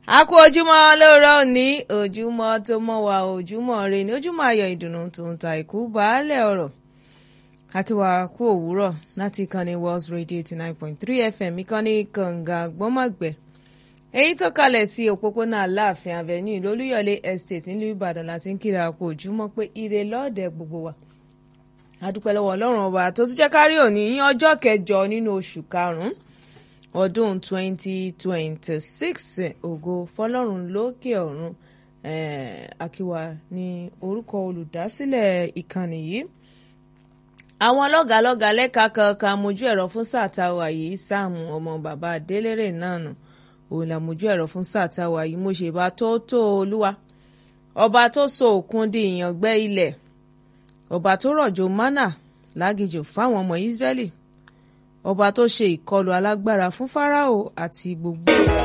a kú ojúmọ́ lóòrọ̀ òní ojúmọ́ tó mọ́ wa ojúmọ́ re ní ojúmọ́ ayọ̀ ìdùnnú tó ń ta ìkú baálẹ̀ ọ̀rọ̀ akíwa kú òwúrọ̀ láti ìkànnì World Radio eighty nine point three FM ìkànnì kànga gbọ́mọ̀gbẹ́ èyí tó kalẹ̀ sí òpópónà aláàfin avenue lólúyọ̀lé estate nílùú Ìbàdàn láti ń kíra kú ojúmọ́ pé ire lọ́ọ̀dẹ̀ gbogbo wa adúpẹ́ lọ́wọ́ Ọlọ́run ọba tó tún jẹ́ kárí òní ní ọjọ́ kẹjọ nínú oṣù karùn-ún ọdún 2026 ògo fọlọ́run lókè ọ̀run akíwa ní orúkọ olùdásílẹ̀ ìkànnì yìí àwọn lọ́gàálọ́gàá lẹ́ka kankan mojú ẹ̀rọ fún sáà táwa yìí sáàmù ọmọ bàbá adélèrè náà nù òun là mojú ẹ̀rọ fún sáà táwa yìí mo ṣe bá tó tó olúwa ọba tó so òkun di ìyàngbẹ́ ilẹ̀ ọba tó rọ̀jò mánà lágìjò fáwọn ọmọ Ísírẹ́lì ọba tó ṣe ìkọlù alágbára fún Fáráò àti gbogbo.